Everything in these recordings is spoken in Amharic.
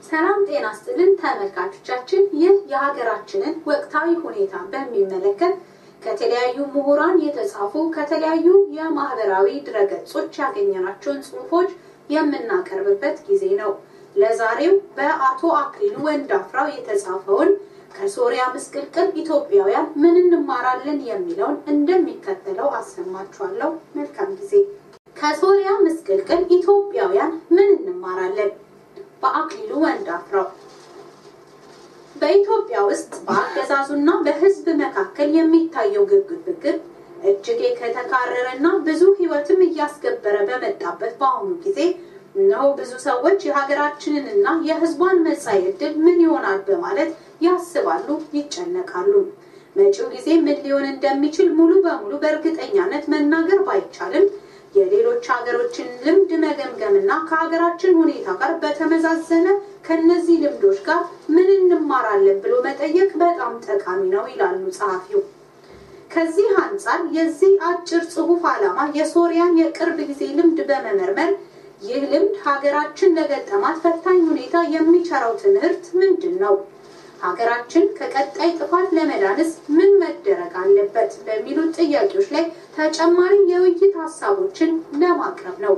ሰላም ጤና ስጥልን ተመልካቾቻችን፣ ይህ የሀገራችንን ወቅታዊ ሁኔታ በሚመለከት ከተለያዩ ምሁራን የተጻፉ ከተለያዩ የማህበራዊ ድረገጾች ያገኘናቸውን ጽሑፎች የምናቀርብበት ጊዜ ነው። ለዛሬው በአቶ አክሊሉ ወንዳፍራው የተጻፈውን ከሶሪያ ምስቅልቅል ኢትዮጵያውያን ምን እንማራለን የሚለውን እንደሚከተለው አሰማችኋለሁ። መልካም ጊዜ። ከሶሪያ ምስቅልቅል ኢትዮጵያውያን ምን እንማራለን? በአክሊሉ ወንዳፍራው በኢትዮጵያ ውስጥ በአገዛዙና በሕዝብ መካከል የሚታየው ግብግብ እጅግ ከተካረረና ብዙ ሕይወትም እያስገበረ በመጣበት በአሁኑ ጊዜ እነሆ ብዙ ሰዎች የሀገራችንንና የሕዝቧን መጻኢ ዕድል ምን ይሆናል በማለት ያስባሉ፣ ይጨነቃሉ። መጪው ጊዜ ምን ሊሆን እንደሚችል ሙሉ በሙሉ በእርግጠኛነት መናገር ባይቻልም የሌሎች ሀገሮችን ልምድ መገምገምና ከሀገራችን ሁኔታ ጋር በተመዛዘነ ከነዚህ ልምዶች ጋር ምን እንማራለን ብሎ መጠየቅ በጣም ጠቃሚ ነው ይላሉ ጸሐፊው። ከዚህ አንጻር የዚህ አጭር ጽሑፍ ዓላማ የሶሪያን የቅርብ ጊዜ ልምድ በመመርመር ይህ ልምድ ሀገራችን ለገጠማት ፈታኝ ሁኔታ የሚቸረው ትምህርት ምንድን ነው? ሀገራችን ከቀጣይ ጥፋት ለመዳንስ ምን መደረግ አለበት? በሚሉት ጥያቄዎች ላይ ተጨማሪ የውይይት ሀሳቦችን ለማቅረብ ነው።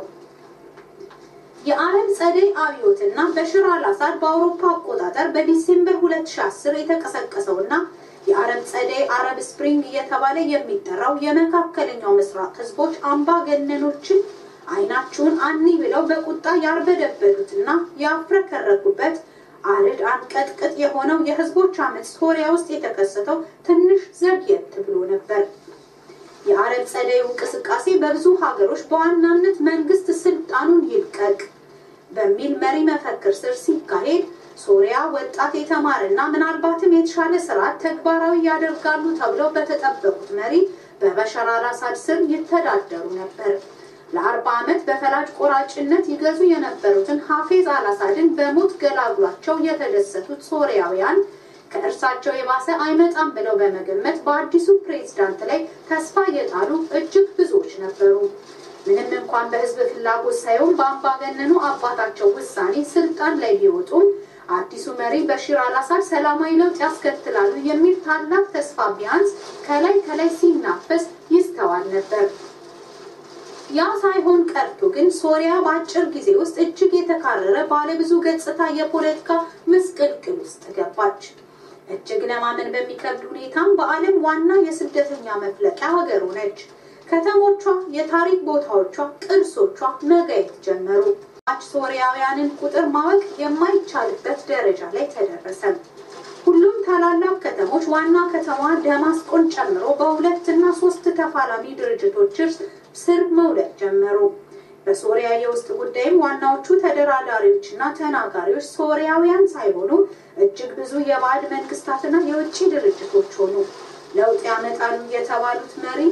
የአረብ ጸደይ አብዮትና በሽር አልአሳድ በአውሮፓ አቆጣጠር በዲሴምበር 2010 የተቀሰቀሰውና የአረብ ጸደይ አረብ ስፕሪንግ እየተባለ የሚጠራው የመካከለኛው ምስራቅ ህዝቦች አምባገነኖችን አይናችሁን አኒ ብለው በቁጣ ያርበደበዱትና ያፍረከረኩበት አርድ አንቀጥቅጥ የሆነው የህዝቦች አመፅ ሶሪያ ውስጥ የተከሰተው ትንሽ ዘግየት ብሎ ነበር። የአረብ ጸደዩ እንቅስቃሴ በብዙ ሀገሮች በዋናነት መንግስት ስልጣኑን ይልቀቅ በሚል መሪ መፈክር ስር ሲካሄድ ሶሪያ ወጣት የተማረና ምናልባትም የተሻለ ስርዓት ተግባራዊ ያደርጋሉ ተብለው በተጠበቁት መሪ በበሸር አልአሳድ ስር ይተዳደሩ ነበር። ለአርባ ዓመት በፈላጭ ቆራጭነት ይገዙ የነበሩትን ሀፌዝ አልአሳድን በሞት ገላግሏቸው የተደሰቱት ሶሪያውያን ከእርሳቸው የባሰ አይመጣም ብለው በመገመት በአዲሱ ፕሬዝዳንት ላይ ተስፋ የጣሉ እጅግ ብዙዎች ነበሩ። ምንም እንኳን በህዝብ ፍላጎት ሳይሆን በአምባገነኑ አባታቸው ውሳኔ ስልጣን ላይ ቢወጡም አዲሱ መሪ በሽር አልአሳድ ሰላማዊ ለውጥ ያስከትላሉ የሚል ታላቅ ተስፋ ቢያንስ ከላይ ከላይ ሲናፈስ ይስተዋል ነበር። ያ ሳይሆን ቀርቶ ግን ሶሪያ በአጭር ጊዜ ውስጥ እጅግ የተካረረ ባለብዙ ገጽታ የፖለቲካ ምስቅልቅል ውስጥ ገባች። እጅግ ለማመን በሚከብድ ሁኔታም በዓለም ዋና የስደተኛ መፍለቂያ ሀገር ሆነች። ከተሞቿ፣ የታሪክ ቦታዎቿ፣ ቅርሶቿ መጋየት ጀመሩ። ሶሪያውያንን ቁጥር ማወቅ የማይቻልበት ደረጃ ላይ ተደረሰ። ሁሉም ታላላቅ ከተሞች ዋና ከተማ ደማስቆን ጨምሮ በሁለት እና ሶስት ተፋላሚ ድርጅቶች ስር መውደቅ ጀመሩ። በሶሪያ የውስጥ ጉዳይም ዋናዎቹ ተደራዳሪዎችና ተናጋሪዎች ሶሪያውያን ሳይሆኑ እጅግ ብዙ የባዕድ መንግስታትና የውጭ ድርጅቶች ሆኑ። ለውጥ ያመጣሉ የተባሉት መሪ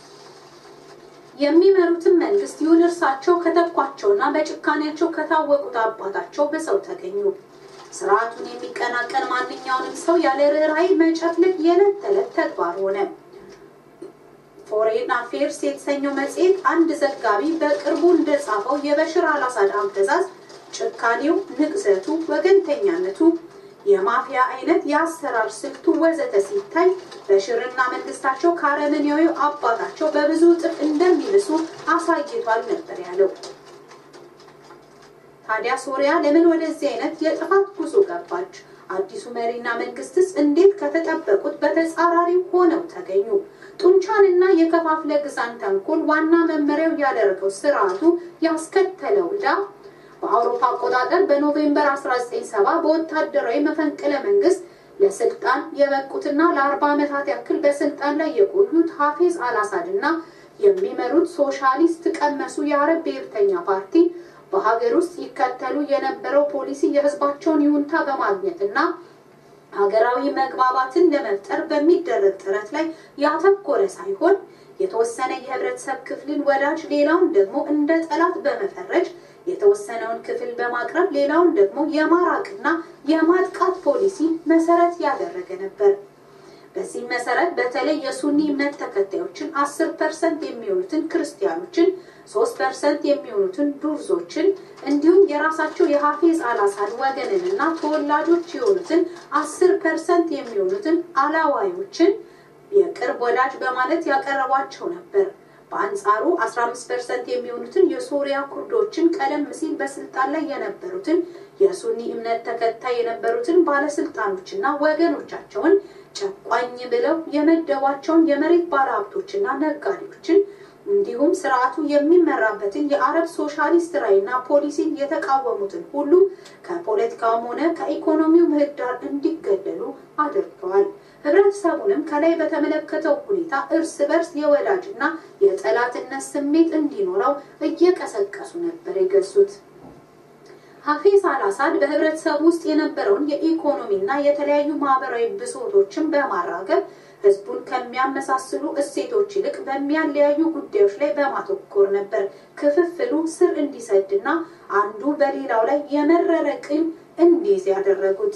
የሚመሩትን መንግስት ይሁን እርሳቸው ከተኳቸውና በጭካኔያቸው ከታወቁት አባታቸው በሰው ተገኙ። ስርዓቱን የሚቀናቀን ማንኛውንም ሰው ያለ ርኅራኄ መጨፍለቅ የዕለት ተዕለት ተግባር ሆነ። ፎሬን አፌርስ የተሰኘው መጽሔት አንድ ዘጋቢ በቅርቡ እንደጻፈው የበሽር አልአሳድ አገዛዝ ጭካኔው፣ ንቅዘቱ፣ ወገንተኛነቱ፣ የማፊያ አይነት የአሰራር ስልቱ ወዘተ ሲታይ በሽርና መንግስታቸው ከአረመኔያዊ አባታቸው በብዙ እጥፍ እንደሚብሱ አሳይቷል ነበር ያለው። ታዲያ ሶሪያ ለምን ወደዚህ አይነት የጥፋት ጉዞ ገባች? አዲሱ መሪና መንግስትስ እንዴት ከተጠበቁት በተጻራሪው ሆነው ተገኙ? ጡንቻንና የከፋፍለ ግዛን ተንኮል ዋና መመሪያው ያደረገው ስርዓቱ ያስከተለው ዕዳ በአውሮፓ አቆጣጠር በኖቬምበር 1970 በወታደራዊ መፈንቅለ መንግስት ለስልጣን የበቁትና ለአርባ ዓመታት ያክል በስልጣን ላይ የቆዩት ሀፌዝ አልአሳድ እና የሚመሩት ሶሻሊስት ቀመሱ የአረብ ብሔርተኛ ፓርቲ በሀገር ውስጥ ይከተሉ የነበረው ፖሊሲ የህዝባቸውን ይሁንታ በማግኘትና ሀገራዊ መግባባትን ለመፍጠር በሚደረግ ጥረት ላይ ያተኮረ ሳይሆን የተወሰነ የህብረተሰብ ክፍልን ወዳጅ ሌላውን ደግሞ እንደ ጠላት በመፈረጅ የተወሰነውን ክፍል በማቅረብ ሌላውን ደግሞ የማራቅና የማጥቃት ፖሊሲ መሰረት ያደረገ ነበር። በዚህ መሰረት በተለይ የሱኒ እምነት ተከታዮችን አስር ፐርሰንት የሚሆኑትን ክርስቲያኖችን ሶስት ፐርሰንት የሚሆኑትን ዱርዞችን እንዲሁም የራሳቸው የሀፊዝ አልአሳድ ወገንንና ተወላጆች የሆኑትን አስር ፐርሰንት የሚሆኑትን አላዋዮችን የቅርብ ወዳጅ በማለት ያቀረቧቸው ነበር። በአንጻሩ 15 ፐርሰንት የሚሆኑትን የሶሪያ ኩርዶችን ቀደም ሲል በስልጣን ላይ የነበሩትን የሱኒ እምነት ተከታይ የነበሩትን ባለስልጣኖችና ወገኖቻቸውን ጨቋኝ ብለው የመደቧቸውን የመሬት ባለሀብቶችና ነጋዴዎችን እንዲሁም ስርዓቱ የሚመራበትን የአረብ ሶሻሊስት ራዕይና ፖሊሲን የተቃወሙትን ሁሉ ከፖለቲካውም ሆነ ከኢኮኖሚው ምህዳር እንዲገለሉ አድርገዋል። ህብረተሰቡንም ከላይ በተመለከተው ሁኔታ እርስ በርስ የወዳጅና የጠላትነት ስሜት እንዲኖረው እየቀሰቀሱ ነበር የገዙት። ሀፊዝ አልአሳድ በህብረተሰቡ ውስጥ የነበረውን የኢኮኖሚና የተለያዩ ማህበራዊ ብሶቶችን በማራገብ ህዝቡን ከሚያመሳስሉ እሴቶች ይልቅ በሚያለያዩ ጉዳዮች ላይ በማተኮር ነበር ክፍፍሉ ስር እንዲሰድና አንዱ በሌላው ላይ የመረረ ቂም እንዲይዝ ያደረጉት።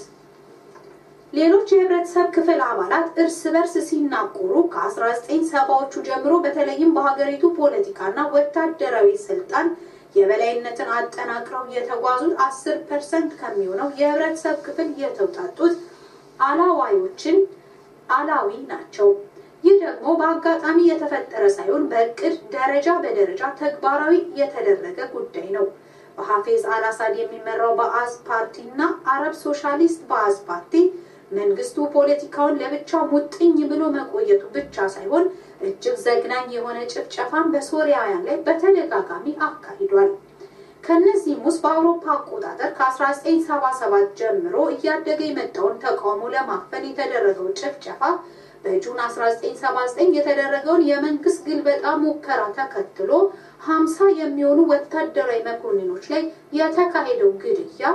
ሌሎች የህብረተሰብ ክፍል አባላት እርስ በርስ ሲናቆሩ ከ1970ዎቹ ጀምሮ በተለይም በሀገሪቱ ፖለቲካና ወታደራዊ ስልጣን የበላይነትን አጠናክረው የተጓዙት አስር ፐርሰንት ከሚሆነው የህብረተሰብ ክፍል የተውጣጡት አላዋዮችን አላዊ ናቸው። ይህ ደግሞ በአጋጣሚ የተፈጠረ ሳይሆን በእቅድ ደረጃ በደረጃ ተግባራዊ የተደረገ ጉዳይ ነው። በሀፌዝ አልአሳድ የሚመራው በአዝ ፓርቲ እና አረብ ሶሻሊስት በአዝ ፓርቲ መንግስቱ ፖለቲካውን ለብቻ ሙጥኝ ብሎ መቆየቱ ብቻ ሳይሆን እጅግ ዘግናኝ የሆነ ጭፍጨፋን በሶሪያውያን ላይ በተደጋጋሚ አካሂዷል። ከነዚህም ውስጥ በአውሮፓ አቆጣጠር ከ1977 ጀምሮ እያደገ የመጣውን ተቃውሞ ለማፈን የተደረገው ጭፍጨፋ በጁን 1979 የተደረገውን የመንግስት ግልበጣ ሙከራ ተከትሎ 50 የሚሆኑ ወታደራዊ መኮንኖች ላይ የተካሄደው ግድያ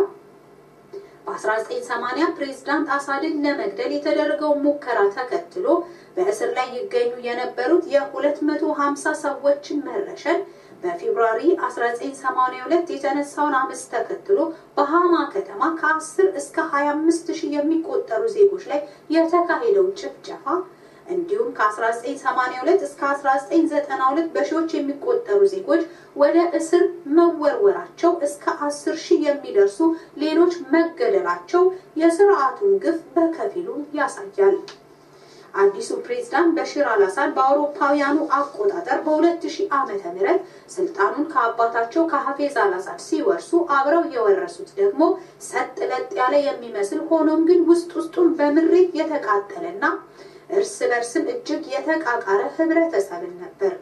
በ1980 ፕሬዝዳንት አሳድን ለመግደል የተደረገውን ሙከራ ተከትሎ በእስር ላይ ይገኙ የነበሩት የ250 ሰዎችን መረሸን በፌብሩዋሪ 1982 የተነሳውን አመፅ ተከትሎ በሃማ ከተማ ከ10 እስከ 25 ሺህ የሚቆጠሩ ዜጎች ላይ የተካሄደው ጭፍጨፋ እንዲሁም ከ1982 እስከ 1992 በሺዎች የሚቆጠሩ ዜጎች ወደ እስር መወርወራቸው እስከ 10 ሺህ የሚደርሱ ሌሎች መገደላቸው የስርዓቱን ግፍ በከፊሉ ያሳያል። አዲሱ ፕሬዝዳንት በሽር አልአሳድ በአውሮፓውያኑ አቆጣጠር በ2000 ዓመተ ምህረት ስልጣኑን ከአባታቸው ከሀፌዝ አልአሳድ ሲወርሱ አብረው የወረሱት ደግሞ ሰጥ ለጥ ያለ የሚመስል ሆኖም ግን ውስጥ ውስጡን በምሬት የተቃጠለና እርስ በርስም እጅግ የተቃቃረ ህብረተሰብን ነበር።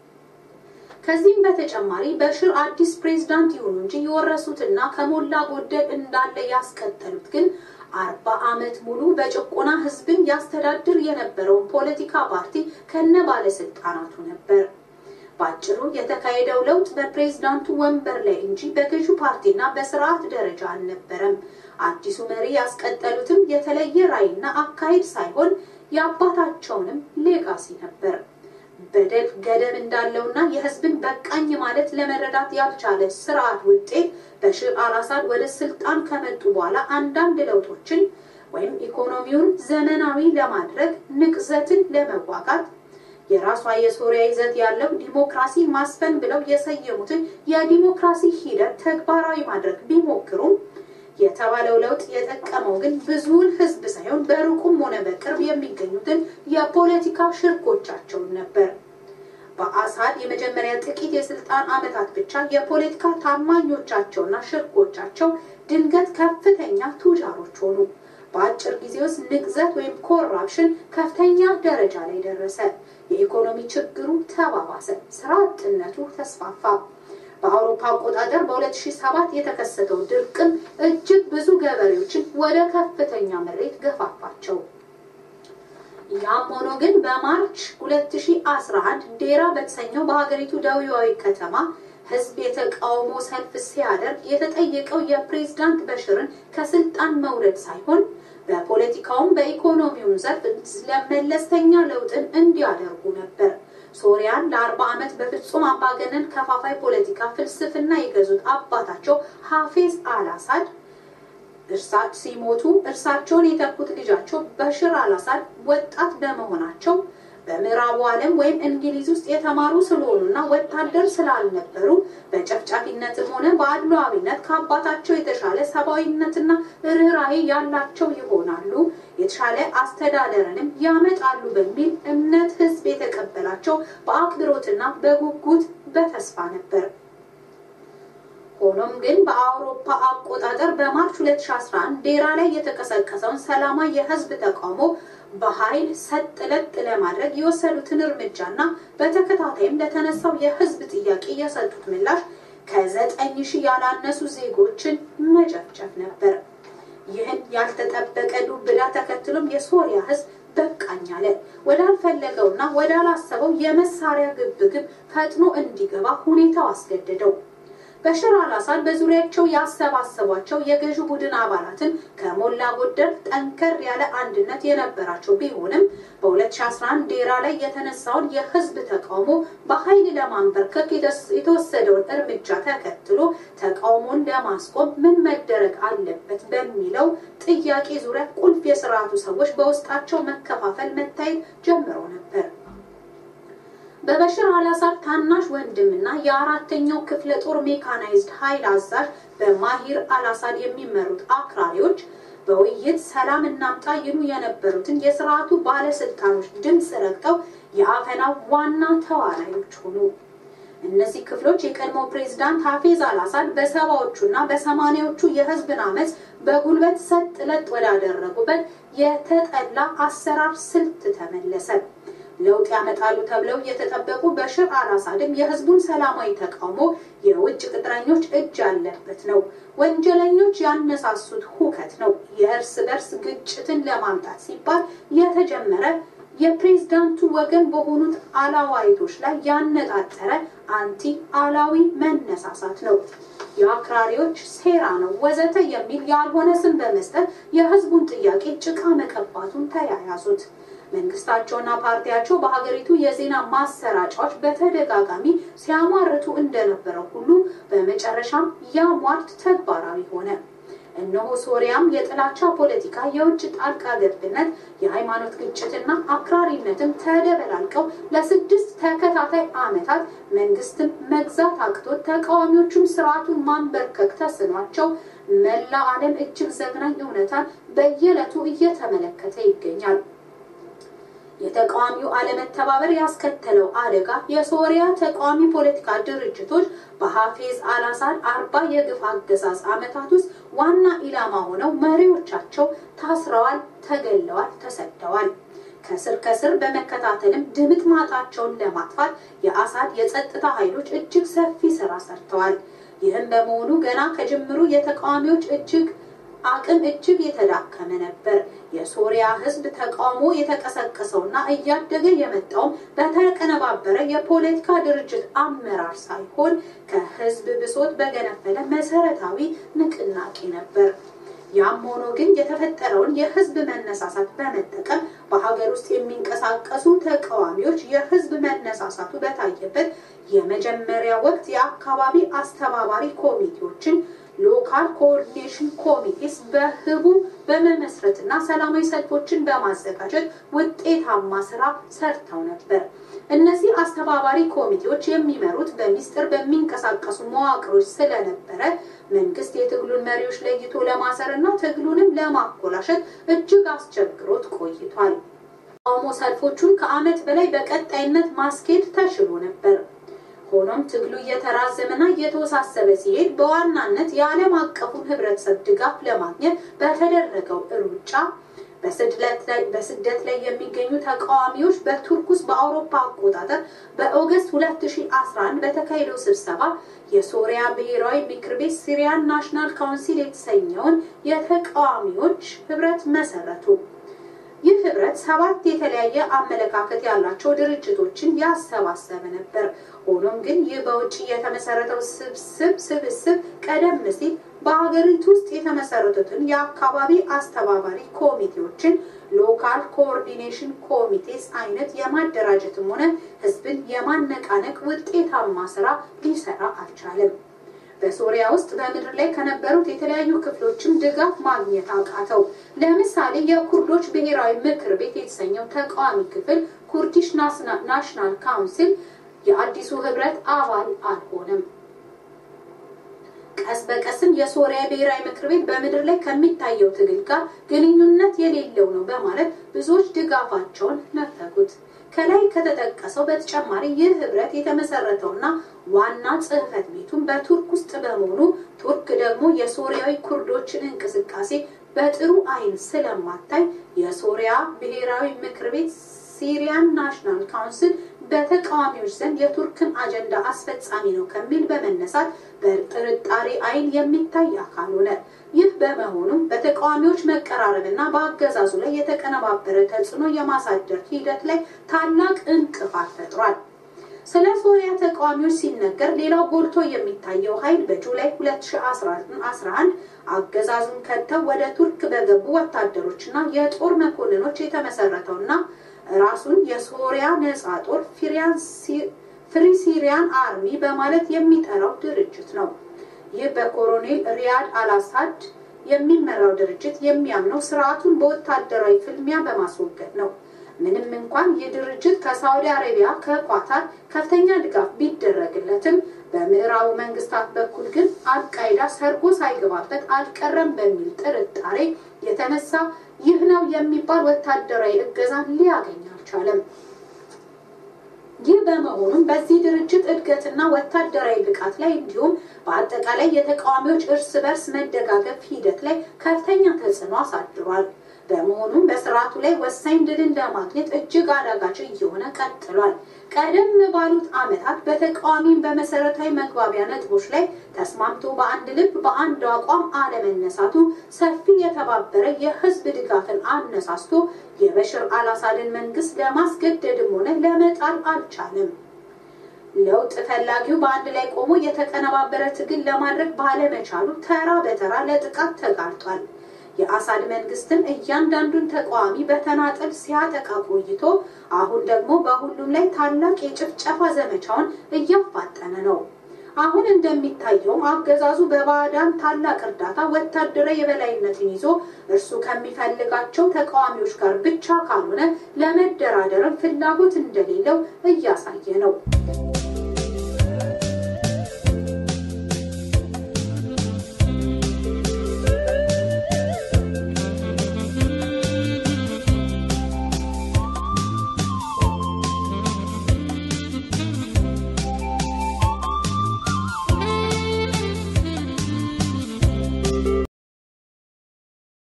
ከዚህም በተጨማሪ በሽር አዲስ ፕሬዝዳንት ይሁኑ እንጂ የወረሱትና ከሞላ ጎደል እንዳለ ያስቀጠሉት ግን አርባ ዓመት ሙሉ በጭቆና ህዝብን ያስተዳድር የነበረውን ፖለቲካ ፓርቲ ከነ ባለስልጣናቱ ነበር። በአጭሩ የተካሄደው ለውጥ በፕሬዝዳንቱ ወንበር ላይ እንጂ በገዢው ፓርቲና በስርዓት ደረጃ አልነበረም። አዲሱ መሪ ያስቀጠሉትም የተለየ ራዕይና አካሄድ ሳይሆን የአባታቸውንም ሌጋሲ ነበር። በደል ገደብ እንዳለውና የህዝብን በቃኝ ማለት ለመረዳት ያልቻለ ስርዓት ውጤት በሽር አልአሳድ ወደ ስልጣን ከመጡ በኋላ አንዳንድ ለውጦችን ወይም ኢኮኖሚውን ዘመናዊ ለማድረግ ንቅዘትን ለመዋጋት የራሷ የሶሪያ ይዘት ያለው ዲሞክራሲ ማስፈን ብለው የሰየሙትን የዲሞክራሲ ሂደት ተግባራዊ ማድረግ ቢሞክሩም የተባለው ለውጥ የጠቀመው ግን ብዙውን ህዝብ ሳይሆን በሩቁም ሆነ በቅርብ የሚገኙትን የፖለቲካ ሽርኮቻቸውን ነበር። በአሳድ የመጀመሪያ ጥቂት የስልጣን ዓመታት ብቻ የፖለቲካ ታማኞቻቸውና ሽርኮቻቸው ድንገት ከፍተኛ ቱጃሮች ሆኑ። በአጭር ጊዜ ውስጥ ንቅዘት ወይም ኮራፕሽን ከፍተኛ ደረጃ ላይ ደረሰ። የኢኮኖሚ ችግሩ ተባባሰ። ስራ አጥነቱ ተስፋፋ። በአውሮፓ አቆጣጠር በ2007 የተከሰተው ድርቅም እጅግ ብዙ ገበሬዎችን ወደ ከፍተኛ ምሬት ገፋፋቸው። ያም ሆኖ ግን በማርች 2011 ዴራ በተሰኘው በሀገሪቱ ደቡባዊ ከተማ ህዝብ የተቃውሞ ሰልፍ ሲያደርግ የተጠየቀው የፕሬዝዳንት በሽርን ከስልጣን መውረድ ሳይሆን በፖለቲካውም በኢኮኖሚውም ዘርፍ ለመለስተኛ ለውጥን እንዲያደርጉ ነበር። ሶሪያን ለአርባ ዓመት በፍጹም አምባገነን ከፋፋይ ፖለቲካ ፍልስፍና የገዙት አባታቸው ሀፌዝ አልአሳድ እርሳት ሲሞቱ እርሳቸውን የተኩት ልጃቸው በሽር አልአሳድ ወጣት በመሆናቸው በምዕራቡ ዓለም ወይም እንግሊዝ ውስጥ የተማሩ ስለሆኑና ወታደር ስላልነበሩ በጨፍጫፊነትም ሆነ በአድሏዊነት ከአባታቸው የተሻለ ሰብአዊነትና ርኅራኄ ያላቸው ይሆናሉ፣ የተሻለ አስተዳደርንም ያመጣሉ በሚል እምነት ሕዝብ የተቀበላቸው በአክብሮትና በጉጉት በተስፋ ነበር። ሆኖም ግን በአውሮፓ አቆጣጠር በማርች 2011 ዴራ ላይ የተቀሰቀሰውን ሰላማዊ የህዝብ ተቃውሞ በኃይል ሰጥ ለጥ ለማድረግ የወሰዱትን እርምጃና በተከታታይም ለተነሳው የህዝብ ጥያቄ የሰጡት ምላሽ ከዘጠኝ ሺህ ያላነሱ ዜጎችን መጨፍጨፍ ነበር። ይህን ያልተጠበቀ ዱብዳ ተከትሎም የሶሪያ ህዝብ በቃኝ አለ። ወዳልፈለገውና ወዳላሰበው የመሳሪያ ግብግብ ፈጥኖ እንዲገባ ሁኔታው አስገደደው። በሽር አልአሳድ በዙሪያቸው ያሰባሰቧቸው የገዢ ቡድን አባላትን ከሞላ ጎደል ጠንከር ያለ አንድነት የነበራቸው ቢሆንም በ2011 ዴራ ላይ የተነሳውን የህዝብ ተቃውሞ በኃይል ለማንበርከክ የተወሰደውን እርምጃ ተከትሎ ተቃውሞን ለማስቆም ምን መደረግ አለበት በሚለው ጥያቄ ዙሪያ ቁልፍ የስርዓቱ ሰዎች በውስጣቸው መከፋፈል መታየት ጀምሮ ነበር። በበሽር አልአሳድ ታናሽ ወንድምና የአራተኛው ክፍለ ጦር ሜካናይዝድ ኃይል አዛዥ በማሂር አልአሳድ የሚመሩት አክራሪዎች በውይይት ሰላም እናምጣ ይሉ የነበሩትን የስርዓቱ ባለስልጣኖች ድምፅ ረግጠው የአፈናው ዋና ተዋናዮች ሆኑ። እነዚህ ክፍሎች የቀድሞ ፕሬዝዳንት ሀፌዝ አልአሳድ በሰባዎቹና በሰማኒያዎቹ የህዝብን አመፅ በጉልበት ሰጥ ለጥ ወዳደረጉበት የተጠላ አሰራር ስልት ተመለሰ። ለውጥ ያመጣሉ ተብለው የተጠበቁ በሽር አልአሳድም የህዝቡን ሰላማዊ ተቃውሞ የውጭ ቅጥረኞች እጅ ያለበት ነው፣ ወንጀለኞች ያነሳሱት ሁከት ነው፣ የእርስ በርስ ግጭትን ለማምጣት ሲባል የተጀመረ የፕሬዝዳንቱ ወገን በሆኑት አላዋይቶች ላይ ያነጣጠረ አንቲ አላዊ መነሳሳት ነው፣ የአክራሪዎች ሴራ ነው ወዘተ የሚል ያልሆነ ስም በመስጠት የህዝቡን ጥያቄ ጭቃ መቀባቱን ተያያዙት። መንግስታቸውና ፓርቲያቸው በሀገሪቱ የዜና ማሰራጫዎች በተደጋጋሚ ሲያሟርቱ እንደነበረው ሁሉ በመጨረሻም ያ ሟርት ተግባራዊ ሆነ። እነሆ ሶሪያም የጥላቻ ፖለቲካ፣ የውጭ ጣልቃ ገብነት፣ የሃይማኖት ግጭትና አክራሪነትም ተደበላልቀው ለስድስት ተከታታይ ዓመታት መንግስትም መግዛት አቅቶት ተቃዋሚዎቹም ስርዓቱን ማንበርከክ ተስኗቸው መላ ዓለም እጅግ ዘግናኝ እውነታን በየዕለቱ እየተመለከተ ይገኛል። የተቃዋሚው አለመተባበር ያስከተለው አደጋ የሶሪያ ተቃዋሚ ፖለቲካ ድርጅቶች በሀፌዝ አልአሳድ አርባ የግፍ አገዛዝ ዓመታት ውስጥ ዋና ኢላማ ሆነው መሪዎቻቸው ታስረዋል፣ ተገለዋል፣ ተሰደዋል። ከስር ከስር በመከታተልም ድምጥ ማጣቸውን ለማጥፋት የአሳድ የጸጥታ ኃይሎች እጅግ ሰፊ ስራ ሰርተዋል። ይህም በመሆኑ ገና ከጅምሩ የተቃዋሚዎች እጅግ አቅም እጅግ የተዳከመ ነበር። የሶሪያ ሕዝብ ተቃውሞ የተቀሰቀሰውና እያደገ የመጣውም በተቀነባበረ የፖለቲካ ድርጅት አመራር ሳይሆን ከሕዝብ ብሶት በገነፈለ መሰረታዊ ንቅናቄ ነበር። ያም ሆኖ ግን የተፈጠረውን የህዝብ መነሳሳት በመጠቀም በሀገር ውስጥ የሚንቀሳቀሱ ተቃዋሚዎች የህዝብ መነሳሳቱ በታየበት የመጀመሪያ ወቅት የአካባቢ አስተባባሪ ኮሚቴዎችን ሎካል ኮኦርዲኔሽን ኮሚቴስ በህቡ በመመስረትና ሰላማዊ ሰልፎችን በማዘጋጀት ውጤታማ ስራ ሰርተው ነበር። እነዚህ አስተባባሪ ኮሚቴዎች የሚመሩት በሚስጥር በሚንቀሳቀሱ መዋቅሮች ስለነበረ መንግስት የትግሉን መሪዎች ለይቶ ለማሰር እና ትግሉንም ለማኮላሸት እጅግ አስቸግሮት ቆይቷል። ተቃውሞ ሰልፎቹን ከዓመት በላይ በቀጣይነት ማስኬድ ተችሎ ነበር። ሆኖም ትግሉ እየተራዘመና እየተወሳሰበ ሲሄድ በዋናነት የዓለም አቀፉን ህብረተሰብ ድጋፍ ለማግኘት በተደረገው ሩጫ በስደት ላይ የሚገኙ ተቃዋሚዎች በቱርክ ውስጥ በአውሮፓ አቆጣጠር በኦገስት 2011 በተካሄደው ስብሰባ የሶሪያ ብሔራዊ ምክር ቤት ሲሪያን ናሽናል ካውንሲል የተሰኘውን የተቃዋሚዎች ህብረት መሰረቱ። ይህ ህብረት ሰባት የተለያየ አመለካከት ያላቸው ድርጅቶችን ያሰባሰበ ነበር። ሆኖም ግን ይህ በውጭ የተመሰረተው ስብስብ ስብስብ ቀደም ሲል በሀገሪቱ ውስጥ የተመሰረቱትን የአካባቢ አስተባባሪ ኮሚቴዎችን ሎካል ኮኦርዲኔሽን ኮሚቴስ አይነት የማደራጀትም ሆነ ህዝብን የማነቃነቅ ውጤታማ ስራ ሊሰራ አልቻለም። በሶሪያ ውስጥ በምድር ላይ ከነበሩት የተለያዩ ክፍሎችም ድጋፍ ማግኘት አቃተው። ለምሳሌ የኩርዶች ብሔራዊ ምክር ቤት የተሰኘው ተቃዋሚ ክፍል ኩርዲሽ ናሽናል ካውንስል የአዲሱ ህብረት አባል አልሆነም። ቀስ በቀስም የሶሪያ ብሔራዊ ምክር ቤት በምድር ላይ ከሚታየው ትግል ጋር ግንኙነት የሌለው ነው በማለት ብዙዎች ድጋፋቸውን ነፈጉት። ከላይ ከተጠቀሰው በተጨማሪ ይህ ህብረት የተመሰረተውና ዋና ጽህፈት ቤቱን በቱርክ ውስጥ በመሆኑ ቱርክ ደግሞ የሶሪያዊ ኩርዶችን እንቅስቃሴ በጥሩ አይን ስለማታይ የሶሪያ ብሔራዊ ምክር ቤት ሲሪያን ናሽናል ካውንስል በተቃዋሚዎች ዘንድ የቱርክን አጀንዳ አስፈጻሚ ነው ከሚል በመነሳት በጥርጣሬ አይን የሚታይ አካል ሆነ። ይህ በመሆኑም በተቃዋሚዎች መቀራረብና በአገዛዙ ላይ የተቀነባበረ ተጽዕኖ የማሳደር ሂደት ላይ ታላቅ እንቅፋት ፈጥሯል። ስለ ሶሪያ ተቃዋሚዎች ሲነገር ሌላው ጎልቶ የሚታየው ኃይል በጁላይ 2011 አገዛዙን ከተው ወደ ቱርክ በገቡ ወታደሮችና የጦር መኮንኖች የተመሰረተውና ራሱን የሶሪያ ነጻ ጦር ፍሪ ሲሪያን አርሚ በማለት የሚጠራው ድርጅት ነው። ይህ በኮሎኔል ሪያድ አልአሳድ የሚመራው ድርጅት የሚያምነው ስርዓቱን በወታደራዊ ፍልሚያ በማስወገድ ነው። ምንም እንኳን ይህ ድርጅት ከሳውዲ አረቢያ፣ ከኳታር ከፍተኛ ድጋፍ ቢደረግለትም በምዕራቡ መንግስታት በኩል ግን አልቃይዳ ሰርጎ ሳይገባበት አልቀረም በሚል ጥርጣሬ የተነሳ ይህ ነው የሚባል ወታደራዊ እገዛን ሊያገኝ አልቻለም። ይህ በመሆኑም በዚህ ድርጅት እድገትና ወታደራዊ ብቃት ላይ እንዲሁም በአጠቃላይ የተቃዋሚዎች እርስ በርስ መደጋገፍ ሂደት ላይ ከፍተኛ ተጽዕኖ አሳድሯል። በመሆኑም በስርዓቱ ላይ ወሳኝ ድልን ለማግኘት እጅግ አዳጋች እየሆነ ቀጥሏል። ቀደም ባሉት ዓመታት በተቃዋሚም በመሰረታዊ መግባቢያ ነጥቦች ላይ ተስማምቶ በአንድ ልብ በአንድ አቋም አለመነሳቱ ሰፊ የተባበረ የህዝብ ድጋፍን አነሳስቶ የበሽር አልአሳድን መንግስት ለማስገደድም ሆነ ለመጣል አልቻለም። ለውጥ ፈላጊው በአንድ ላይ ቆሞ የተቀነባበረ ትግል ለማድረግ ባለመቻሉ ተራ በተራ ለጥቃት ተጋልጧል። የአሳድ መንግስትን እያንዳንዱን ተቃዋሚ በተናጠል ሲያጠቃ ቆይቶ አሁን ደግሞ በሁሉም ላይ ታላቅ የጭፍጨፋ ዘመቻውን እያፋጠነ ነው። አሁን እንደሚታየውም አገዛዙ በባዕዳን ታላቅ እርዳታ ወታደራዊ የበላይነትን ይዞ እርሱ ከሚፈልጋቸው ተቃዋሚዎች ጋር ብቻ ካልሆነ ለመደራደርም ፍላጎት እንደሌለው እያሳየ ነው።